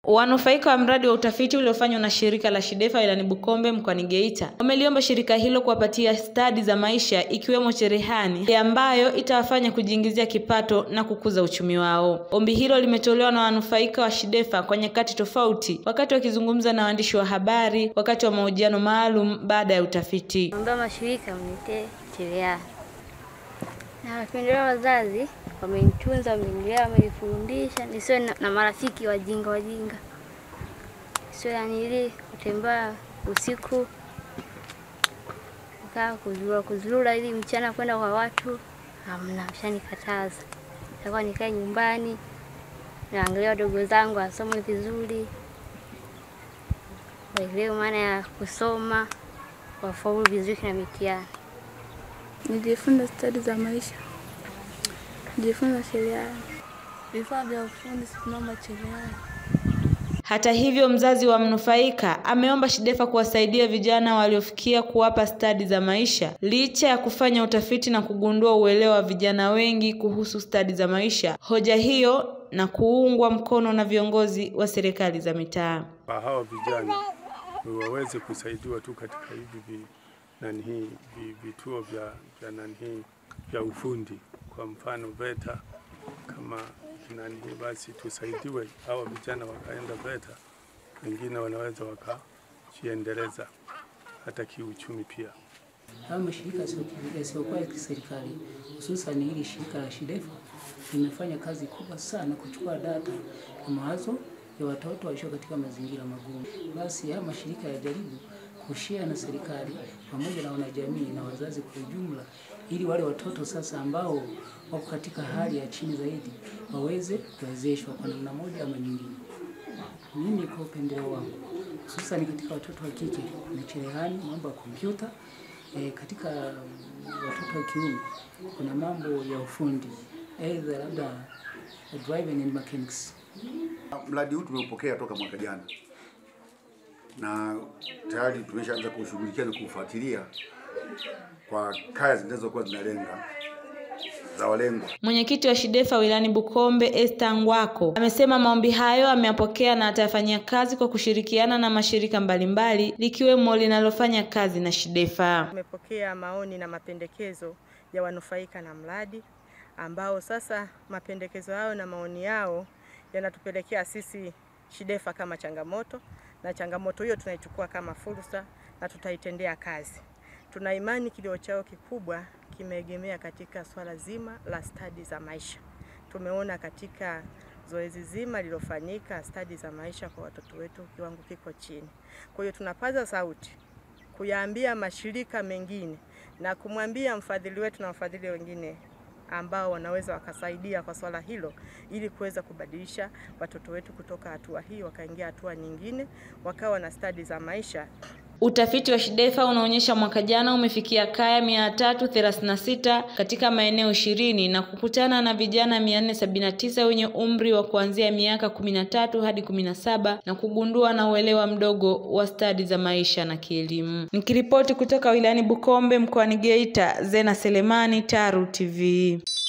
Wanufaika wa mradi wa utafiti uliofanywa na shirika la Shidefa wilayani Bukombe mkoani Geita wameliomba shirika hilo kuwapatia stadi za maisha ikiwemo cherehani ambayo itawafanya kujiingizia kipato na kukuza uchumi wao. Ombi hilo limetolewa na wanufaika wa Shidefa kwa nyakati tofauti wakati wakizungumza na waandishi wa habari wakati wa mahojiano maalum baada ya utafiti. Naomba mashirika mnitee cherehani. Na wapendelea wazazi wamenitunza, wamenilea, wamenifundisha nisiwe na, na marafiki wajinga wajinga, sio yanili kutembea usiku kaa kuzurura kuzurura ili mchana kwenda kwa watu, hamna, ushanikataza. Takuwa nikae nyumbani naangalia wadogo zangu wasome vizuri, waelewe maana ya kusoma, wafaulu vizuri na mitihani. Nijifunza stadi za maisha, nijifunza cherehani, vifaa vya ufundi, simama cherehani. Hata hivyo, mzazi wa mnufaika ameomba Shidefa kuwasaidia vijana waliofikia kuwapa stadi za maisha licha ya kufanya utafiti na kugundua uelewa wa vijana wengi kuhusu stadi za maisha. Hoja hiyo na kuungwa mkono na viongozi wa serikali za mitaa. Kwa hawa vijana waweze kusaidiwa tu katika hivi vi, nani hii vi, vituo vya, vya nani hii vya ufundi, kwa mfano VETA kama nani hii, basi tusaidiwe hawa vijana wakaenda VETA, wengine wanaweza wakajiendeleza hata kiuchumi pia. Hayo mashirika yasiyokuwa ya kiserikali hususan hili shirika la Shidefa limefanya kazi kubwa sana kuchukua data na mawazo ya watoto waishio katika mazingira magumu. Basi haya mashirika yajaribu kushia na serikali pamoja na wanajamii na wazazi kwa ujumla, ili wale watoto sasa ambao wako katika hali ya chini zaidi waweze kuwezeshwa kwa namna moja ama nyingine. Mimi kwa upendeleo wangu, hususan katika watoto wa kike na cherehani, mambo ya kompyuta e, katika watoto wa kiume kuna mambo ya ufundi aidha labda driving and mechanics. Mradi huu tumeupokea toka mwaka jana na tayari tumeshaanza kushughulikia na kufuatilia kwa kaya zinazokuwa zinalenga za walengwa. Mwenyekiti wa Shidefa wilayani Bukombe Esther Ngwako amesema maombi hayo ameyapokea na atayafanyia kazi kwa kushirikiana na mashirika mbalimbali likiwemo linalofanya kazi na Shidefa. Tumepokea maoni na mapendekezo ya wanufaika na mradi ambao sasa mapendekezo yao na maoni yao yanatupelekea sisi Shidefa kama changamoto, na changamoto hiyo tunaichukua kama fursa na tutaitendea kazi. Tuna imani kilio chao kikubwa kimeegemea katika swala zima la stadi za maisha. Tumeona katika zoezi zima lilofanyika, stadi za maisha kwa watoto wetu kiwango kiko chini. Kwa hiyo tunapaza sauti kuyaambia mashirika mengine na kumwambia mfadhili wetu na wafadhili wengine ambao wanaweza wakasaidia kwa swala hilo ili kuweza kubadilisha watoto wetu kutoka hatua hii wakaingia hatua nyingine, wakawa na stadi za maisha. Utafiti wa Shidefa unaonyesha mwaka jana umefikia kaya 336 katika maeneo ishirini na kukutana na vijana 479 wenye umri wa kuanzia miaka 13 hadi 17 na kugundua na uelewa mdogo wa stadi za maisha na kielimu. Nikiripoti kutoka wilayani Bukombe mkoani Geita, Zena Selemani, Taru TV.